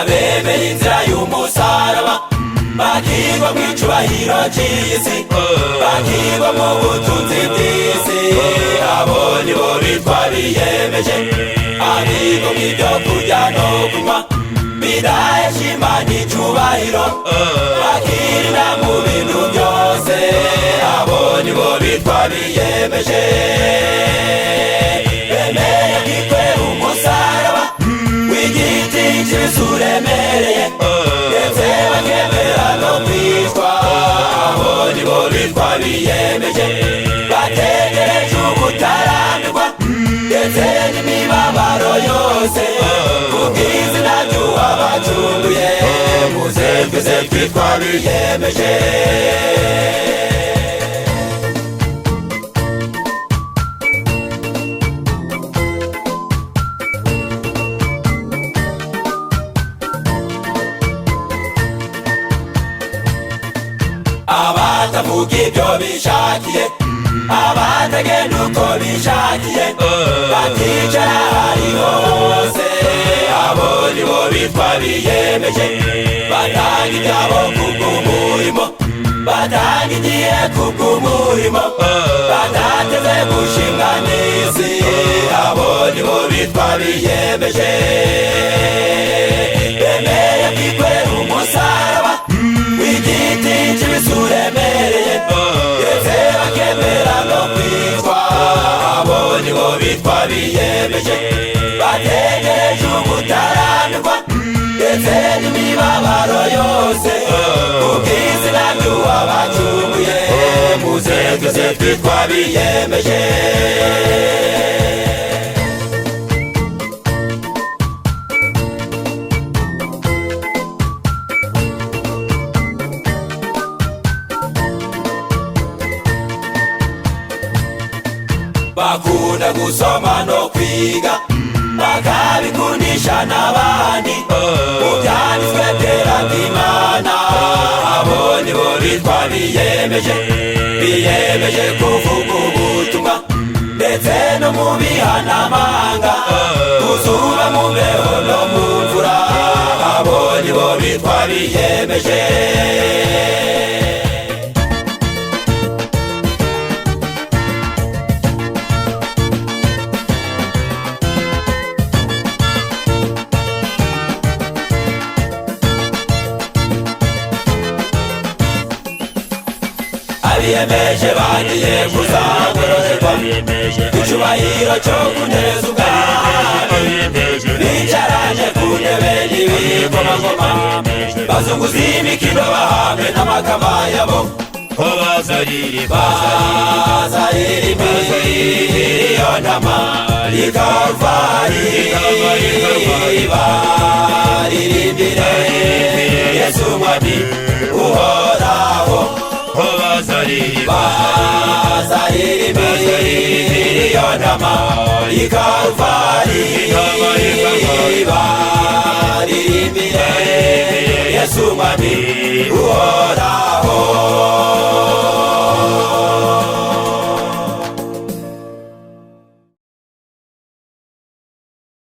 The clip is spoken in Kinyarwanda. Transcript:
bemeye inzira y'umusaraba bagirwa mu icubahiro cy'isi bagirwa mu butunzi bw'isi abo ni bo bitwa biyemeje abigo mu byo kurya no kunywa bidaheshimanye icubahiro bakirira mu bintu byose abo ni bo bitwa biyemeje bemeye kitwe umusaraba w'igiti cy'inzu uremereye ndetse bakemera no kwitwa abo ni bo bitwa biyemeje bategereje ubutarambirwa ndetse n'imibabaro yose ku bw'izina ry'uwabacunguye muze twese twitwa biyemeje abatavuga ibyo bishakiye abatagenda uko bishakiye bakicara hariho hose abo ni bo bitwa biyemeje batanga ibyabo kubw'umurimo batanga igihe kubw'umurimo batateze gushimwa n'isi abo ni bo bitwa biyemeje bemeye kwikorera umusaraba w'igiti cy'ibisuremereye ndetse bakemera no kwitwa abo ni bo bitwa biyemeje bategereje ubutarambirwa ndetse n'imibabaro yose ku bw'izina ry'uwabacunguye muze twese twitwa biyemeje bakunda gusoma no kwiga bakabikundisha n'abandi mu byanditswe byera by'imana abo ni bo bitwa biyemeje biyemeje kuvuga ubutumwa ndetse no mu bihanamanga ku zuba mu mbeho no mu mvura abo ni bo bitwa biyemeje abiyemeje bagiye kuzagororerwa icyubahiro cyo kuneza ubwami bicaranye ku ntebe y'ibikomagoma bazunguza imikino bahamwe n'amakama yabo baza irimi iyo ntama rikavari baririmbire yesu mwami uhoraho bazariri bazariri miliyoni ama ikalvari